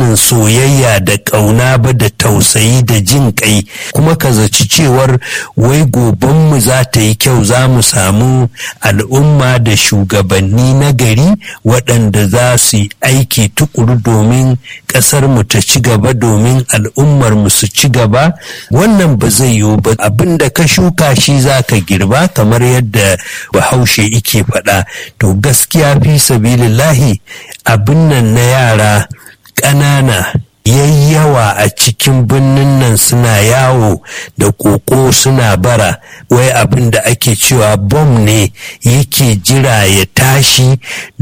irin soyayya da ƙauna ba da tausayi da jin ƙai kuma ka zaci cewar wai gobenmu za ta yi kyau za mu samu al'umma da shugabanni na gari waɗanda za su yi aiki tukuru domin ƙasar mu ta ci gaba domin al'ummar mu su ci gaba wannan ba zai yiwu ba abin da ka shuka shi za ka girba kamar yadda bahaushe ike faɗa to gaskiya fi sabilillahi abin nan na yara ƙanana yayyawa a cikin birnin nan suna yawo da koko suna bara wai abin da ake cewa bom ne yake jira ya tashi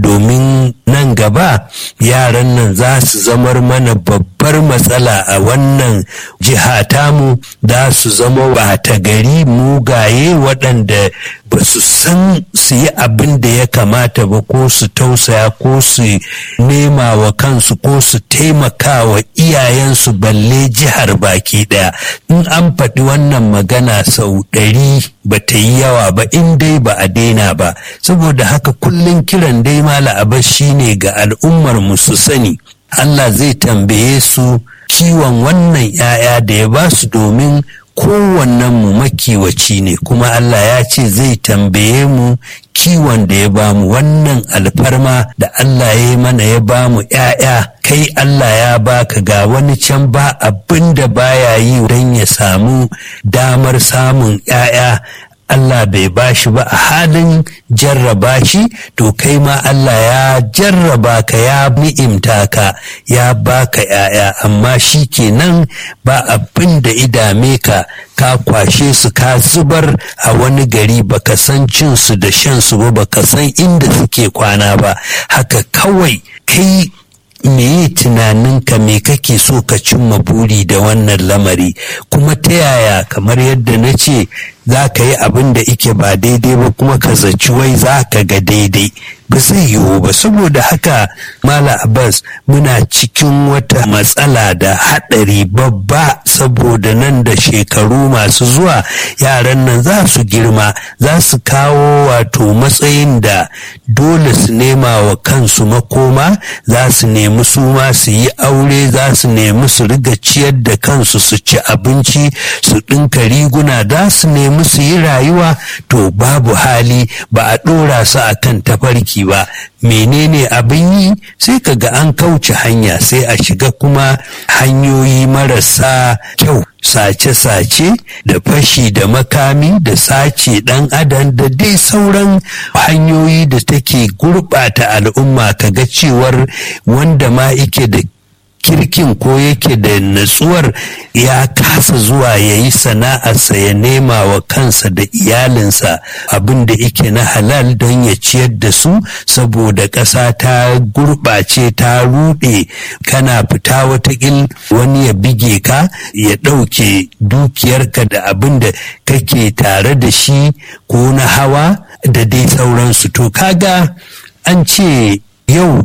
domin nan gaba yaran nan za su zamar mana babbar matsala a wannan jiha tamu za su zama bata gari mugaye waɗanda ba su san su yi abin da ya kamata ba ko su tausaya ko su nema wa kansu ko su taimaka wa iyayensu balle jihar baki daya in an faɗi wannan magana sau ɗari ba ta yi yawa ba in dai ba a daina ba saboda haka kullum kiran dai mala abbas shine ga al'ummar mu su sani Allah zai tambaye su kiwon wannan 'ya'ya da ya ba su domin kowannen mu makiwaci ne kuma Allah ya ce zai tambaye mu kiwon da ya bamu wannan alfarma da Allah ya yi mana ya bamu ‘ya'ya kai Allah ya baka ga wani can ba abin da baya yi don ya samu damar samun ‘ya'ya Allah bai bashi ba a halin jarraba shi to kai ma Allah ya jarraba ka ya ni'imta ka ya baka ‘ya'ya amma shi kenan ba abin da idame ka ka kwashe su ka zubar a wani gari baka san cin su da shan su ba baka san inda suke kwana ba haka kawai kai meye tunaninka me kake so ka cimma buri da wannan lamari kuma ta yaya kamar yadda na ce za ka yi abin da ike ba daidai ba kuma ka zaci wai za ka ga daidai ba zai yiwu ba saboda haka mala abbas muna cikin wata matsala da haɗari babba saboda nan da shekaru masu zuwa yaran nan za su girma za su kawo wato matsayin da dole su nema wa kansu makoma za su nemi su ma su yi aure za su nemi su riga ciyar da kansu su ci abinci su ɗinka riguna za su nemi su yi rayuwa to babu hali ba a ɗora su a kan tafarki ba menene abin yi sai ka ga an kauce hanya sai a shiga kuma hanyoyi marasa kyau sace-sace da fashi da makami da sace ɗan adam da dai sauran hanyoyi da take gurɓata al'umma kaga cewar wanda ma ike da kirkin ko yake da natsuwar ya kasa zuwa ya yi sana'arsa ya nema wa kansa da iyalinsa abin da yake na halal don ya ciyar da su saboda ƙasa ta gurɓace ta ruɗe kana fita watakil wani ya bige ka ya ɗauke dukiyarka da abin da kake tare da shi ko na hawa da dai sauransu to kaga an ce yau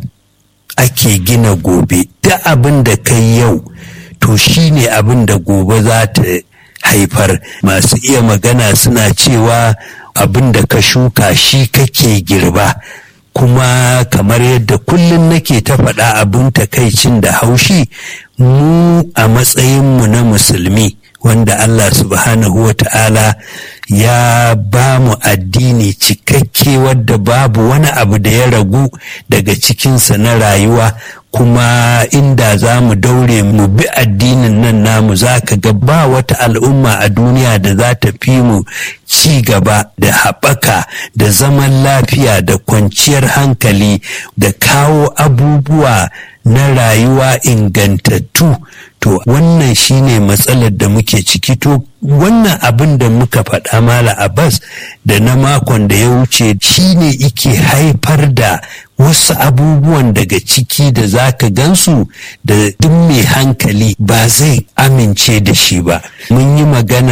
ake gina gobe da abin da kai yau to shine abin da gobe za ta haifar masu iya magana suna cewa abin da ka shuka shi kake girba kuma kamar yadda kullum nake ta faɗa abin takaicin da haushi mu a matsayinmu na musulmi wanda Allah subhanahu wa ta'ala ya ba mu addini cikakke wadda babu wani abu da ya ragu daga cikinsa na rayuwa kuma inda za mu daure mu bi addinin nan namu za ka ga ba wata al'umma a duniya da za ta fi mu ci gaba da haɓaka da zaman lafiya da kwanciyar hankali da kawo abubuwa na rayuwa ingantattu to wannan shine matsalar da muke ciki to wannan abin da muka faɗa mala abbas da na makon da ya wuce shine ike haifar da wasu abubuwan daga ciki da za ka gansu da duk mai hankali ba zai amince da shi ba mun yi maganar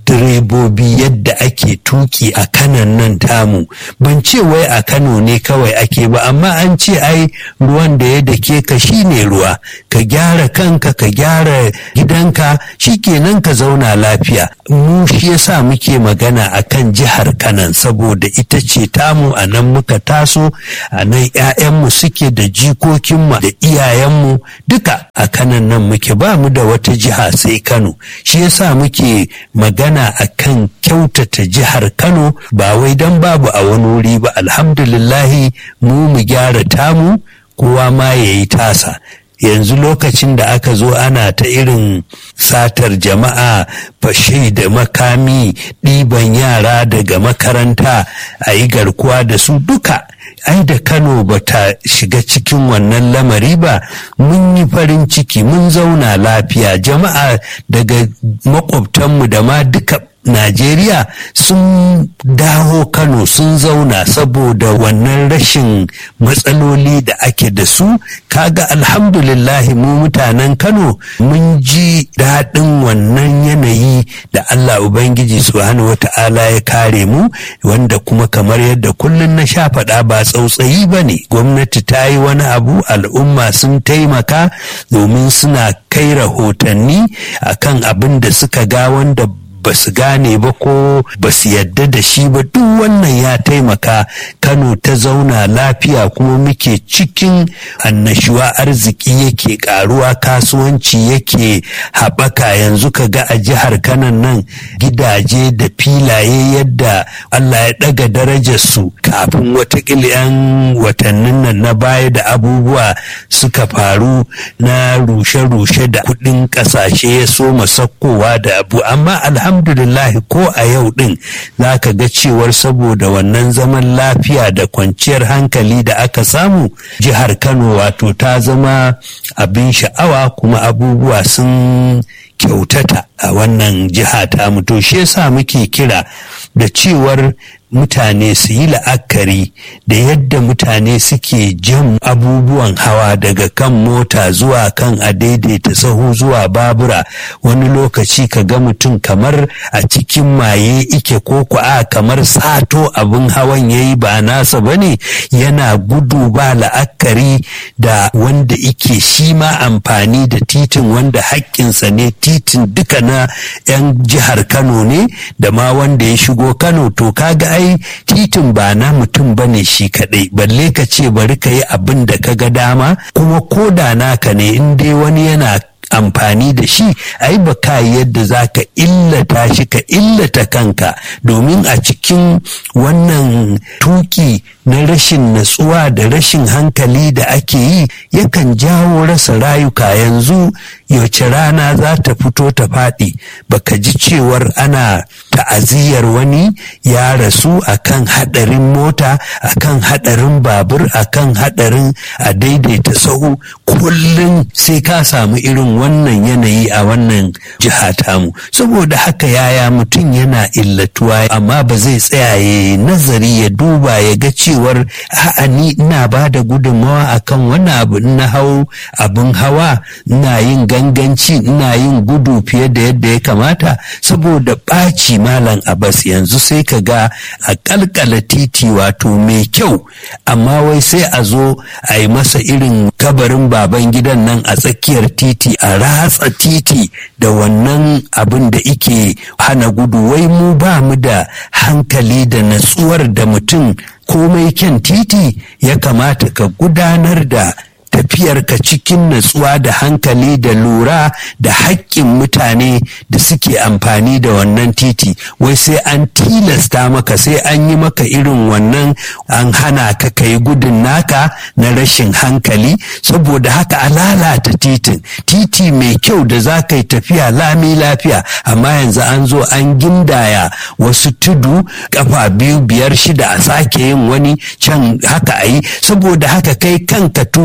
direbobi yadda ake tuki a kanan nan tamu ban ce wai a kano ne kawai ake ba amma an ce ai ruwan da ya dake ka shine ruwa ka gyara kanka ka gyara gidanka shikenan ka zauna lafiya mu shi yasa muke magana akan jihar kanan saboda ita ce tamu a nan muka taso a nan 'ya'yanmu suke da jikokinmu da iyayenmu duka a kanan nan muke ba mu da wata jiha sai kano shi yasa muke magana akan kyautata jihar kano ba wai don babu a wani wuri ba alhamdulillahi mu mu gyara tamu kowa ma ya yi tasa yanzu lokacin da aka zo ana ta irin satar jama'a fashe da makami ɗiban yara daga makaranta a yi garkuwa da su duka ai da kano ba ta shiga cikin wannan lamari ba mun yi farin ciki mun zauna lafiya jama'a daga makwabtanmu da ma duka Najeriya sun dawo Kano sun zauna saboda wannan rashin matsaloli da ake da su kaga alhamdulillahi mu mutanen Kano mun ji daɗin wannan yanayi da Allah Ubangiji subhanahu wata'ala ya kare mu wanda kuma kamar yadda kullum na sha faɗa ba tsautsayi ba ne gwamnati ta yi wani abu al'umma sun taimaka domin suna kai rahotanni akan abin da suka ga wanda ba su gane ba ko ba su yadda da shi ba duk wannan ya taimaka kano ta zauna lafiya kuma muke cikin annashuwa arziki yake karuwa kasuwanci yake haɓaka yanzu ka ga a jihar kanan nan gidaje da filaye yadda allah ya ɗaga darajarsu kafin watakila 'yan watannin nan na baya da abubuwa suka faru na rushe-rushe da kuɗin ƙasashe ya soma sakkowa da abu amma alhamdulillah ko a yau din za ka ga cewar saboda wannan zaman lafiya da kwanciyar hankali da aka samu jihar kano wato ta zama abin sha'awa kuma abubuwa sun kyautata a wannan jiha ta to shi yasa muke kira da cewar mutane su yi la'akari da yadda mutane suke jan abubuwan hawa daga kan mota zuwa kan a daidaita sahu zuwa babura wani lokaci ka ga mutum kamar a cikin maye ike ko a kamar sato abin hawan ya yi ba nasa ba ne yana gudu ba la'akari da wanda ike shi ma amfani da titin wanda haƙƙinsa ne titin duka na 'yan jihar kano ne da ma wanda ya shigo kano to kaga ai titin ba na mutum ba ne shi kaɗai balle ka ce bari ka yi abin da ka ga dama kuma ko da naka ne in dai wani yana amfani da shi ai ba ka yadda za ka illata shi ka illata kanka domin a cikin wannan tuki na rashin natsuwa da rashin hankali da ake yi yakan jawo rasa rayuka yanzu yace rana za ta fito ta faɗi baka ji cewar ana ta'aziyar wani ya rasu akan haɗarin mota akan haɗarin babur akan haɗarin a daidaita sahu kullum sai ka samu irin wannan yanayi a wannan jiha tamu saboda haka yaya mutum yana illatuwa amma ba zai tsaya ya nazari ya duba ya ga cewar a'a ni ina ba da gudunmawa akan wani abu na hau abin hawa ina yin ganganci ina yin gudu fiye da yadda ya kamata saboda ɓaci malam abbas yanzu sai ka ga a kalkala titi wato mai kyau amma wai sai a zo a yi masa irin kabarin baban gidan nan a tsakiyar titi a ratsa titi da wannan abin da ike hana gudu wai mu ba mu da hankali da natsuwar da mutum komai kyan titi ya kamata ka gudanar da tafiyarka cikin natsuwa da hankali da lura da haƙƙin mutane da suke amfani da wannan titi wai sai an tilasta maka sai an yi maka irin wannan an hana ka kai gudun naka na rashin hankali saboda haka a lalata titin titi mai kyau da za ka yi tafiya lami lafiya amma yanzu an zo an gindaya wasu tudu kafa biyu biyar shida a sake yin wani can haka a yi saboda haka kai kanka tukin na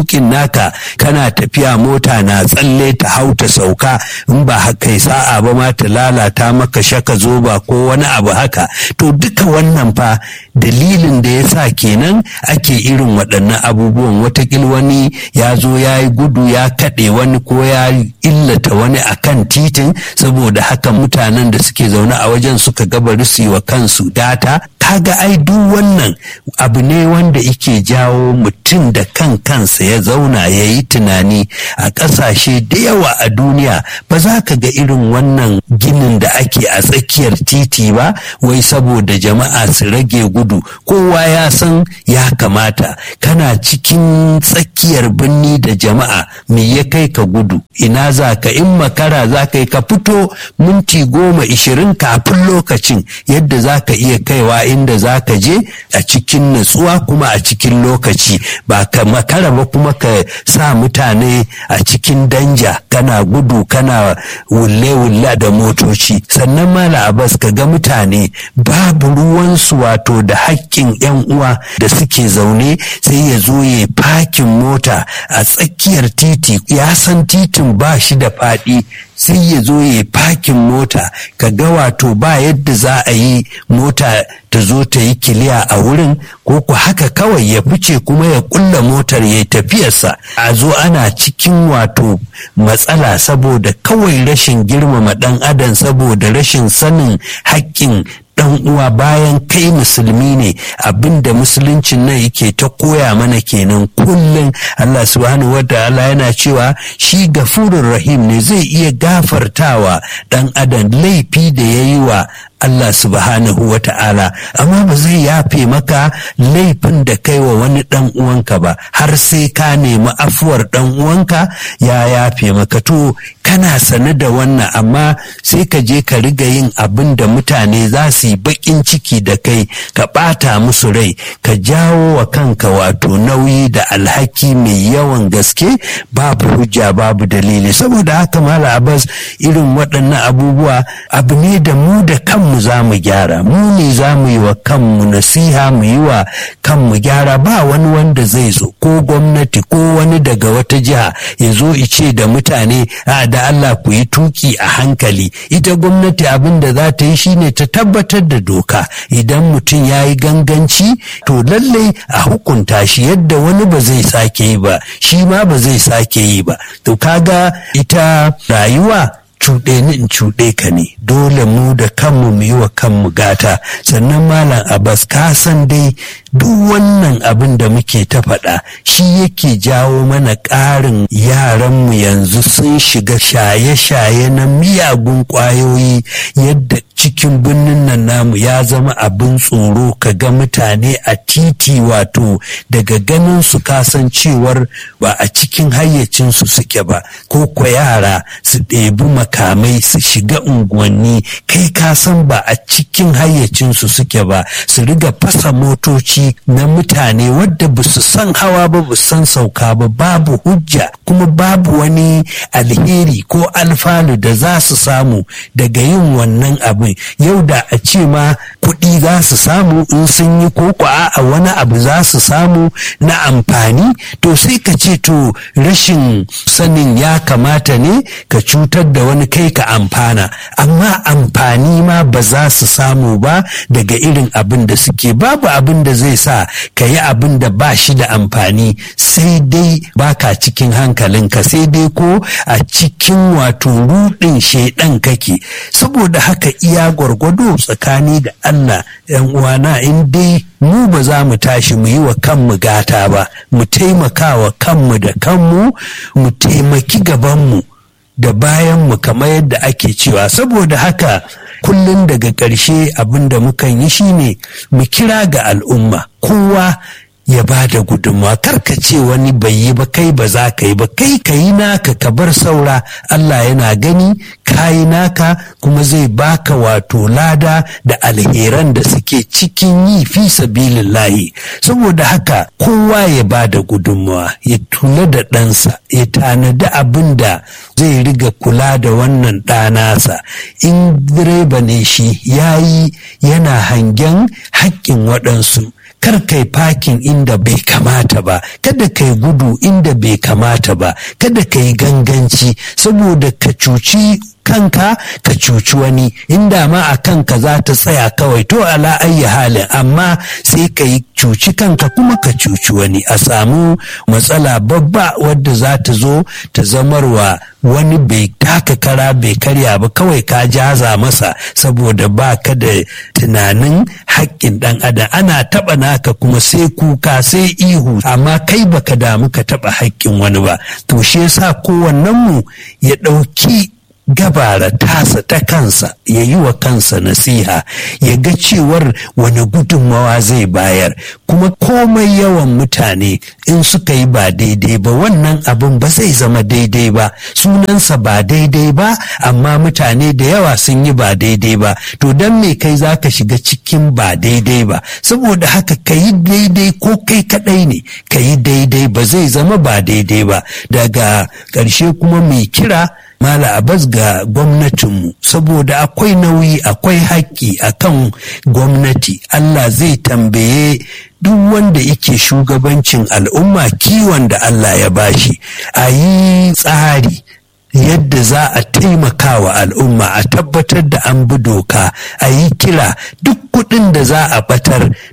taka kana tafiya mota na tsalle ta hau ta sauka in ba haka sa'a ba ma ta lalata maka shaka zoba ko wani abu haka to duka wannan fa dalilin da ya sa kenan ake irin waɗannan abubuwan watakil wani ya zo ya yi gudu ya kaɗe wani ko ya illata wani a kan titin saboda haka mutanen da suke zaune a wajen suka gabari su yi wa kansu data kaga ai duk wannan abu ne wanda ike jawo mutum da kan kansa ya zauna ya yi tunani a ƙasashe da yawa a duniya ba za ka ga irin wannan ginin da ake a tsakiyar titi ba wai saboda jama'a su rage gudu kowa ya san ya kamata kana cikin tsakiyar birni da jama'a me ya kai ka gudu ina za ka in makara za ka yi ka fito minti goma ishirin kafin lokacin yadda za ka iya kaiwa inda za ka je a cikin natsuwa kuma a cikin lokaci ba ka makara ba kuma ka sa mutane a cikin danja kana gudu kana wulle-wulle da motoci sannan mala abbas ka ga mutane babu ruwansu wato da haƙƙin 'yan uwa da suke zaune sai ya zo ya fakin mota a tsakiyar titi ya san titin ba shi da faɗi sai ya zo ya fakin mota ka ga wato ba yadda za a yi mota ta zo ta yi kiliya a wurin ko ku haka kawai ya fice kuma ya kulla motar ya tafiyarsa a zo ana cikin wato matsala saboda kawai rashin girmama ɗan adam saboda rashin sanin haƙƙin dan uwa bayan kai musulmi ne abinda musuluncin nan yake ta koya mana kenan kullum Allah subhanahu wataala yana cewa shi gafurur rahim ne zai iya gafartawa dan adam laifi da ya yi wa Allah subhanahu wa ta'ala amma ba zai yafe maka laifin da kai wa wani dan uwanka ba har sai ka nemi afuwar dan uwanka ya yafe maka to kana sane da wannan amma sai ka je ka riga yin abin da mutane za su yi bakin ciki da kai ka ɓata musu rai ka jawo wa kanka wato nauyi da alhaki mai yawan gaske babu hujja babu dalili saboda haka mala abbas irin waɗannan abubuwa abu ne da mu da kanmu za mu gyara mu ne za mu yi wa kanmu nasiha mu yi wa kanmu gyara ba wani wanda zai zo ko gwamnati ko wani daga wata jiha ya zo ice da mutane a da Allah ku yi tuki a hankali ita gwamnati abin da za ta yi shine ta tabbatar da doka idan mutum ya yi ganganci to lallai a hukunta shi yadda wani ba zai sake yi ba shi ma ba zai sake yi ba to kaga ita rayuwa cuɗe ni in cuɗe ka ne dole mu da kanmu mu yi wa kanmu gata sannan malam abbas ka san dai duk wannan abin da muke ta faɗa shi yake jawo mana ƙarin yaranmu yanzu sun shiga shaye-shaye na miyagun ƙwayoyi yadda cikin birnin nan namu ya zama abin tsoro ka ga mutane a titi wato daga ganin su kasancewar ba a cikin hayyacinsu suke ba ko ko yara su ɗebi makamai su shiga unguwanni kai kasan ba a cikin hayyacinsu suke ba su riga fasa motoci na mutane wadda ba su san hawa ba ba san sauka ba babu hujja kuma babu wani alheri ko alfanu da za su samu daga yin wannan abin yau da a ce ma kuɗi za su samu in sun yi ko a wani abu za su samu na amfani to sai ka ce to rashin sanin ya kamata ne ka cutar da wani kai ka amfana amma amfani ma ba za su samu ba daga irin abin da suke babu abin da zai sa ka yi abin da ba shi da amfani sai dai baka cikin hankalinka sai dai ko a cikin wato rudin shaidan kake saboda haka iya gwargwado tsakani da Allah yan uwana in dai mu ba za mu tashi mu yi wa kanmu gata ba mu taimaka wa kanmu da kanmu mu taimaki gabanmu da bayanmu kamar yadda ake cewa saboda haka kullum daga ƙarshe abin da mukan yi shine mu kira ga al'umma kowa ya ba da gudunmawa karka ce wani bai yi ba kai ba za ka yi ba kai ka yi naka ka bar saura Allah yana gani ka yi naka kuma zai baka wato lada da alheran da suke cikin yi fi sabilillahi saboda haka kowa ya ba da gudunmawa ya tula da ɗansa ya tanadi abin da zai riga kula da wannan ɗanasa in direba ne shi ya yi yana hangen haƙƙin waɗansu kar kai fakin inda bai kamata ba kada kai gudu inda bai kamata ba kada kai ganganci saboda ka cuci kanka ka cuci wani inda ma a kanka za ta tsaya kawai to ala ayyi halin amma sai ka yi cuci kanka kuma ka cuci wani a samu matsala babba wadda za ta zo ta zamarwa wani bai taka kara bai karya ba kawai ka jaza masa saboda ba ka da tunanin haƙƙin ɗan adam ana taɓa naka kuma sai kuka sai ihu amma kai baka damu ka taɓa haƙƙin wani ba to shi yasa kowannenmu ya ɗauki gabara tasa ta kansa ya yi wa kansa nasiha ya ga cewar wani gudunmawa zai bayar kuma komai yawan mutane in suka yi ba daidai ba wannan abin ba zai zama daidai ba sunansa ba daidai ba amma mutane da yawa sun yi ba daidai ba to don me kai za ka shiga cikin ba daidai ba saboda haka ka yi daidai ko kai kadai ne ka yi daidai ba zai zama ba daidai ba daga ƙarshe kuma mai kira Mala Abbas ga gwamnatinmu saboda akwai nauyi akwai haƙƙi a kan gwamnati Allah zai tambaye duk wanda yake shugabancin al'umma kiwon da Allah ya bashi a yi tsari yadda za a taimaka wa al'umma a tabbatar da an bi doka a yi kira duk kuɗin da za a batar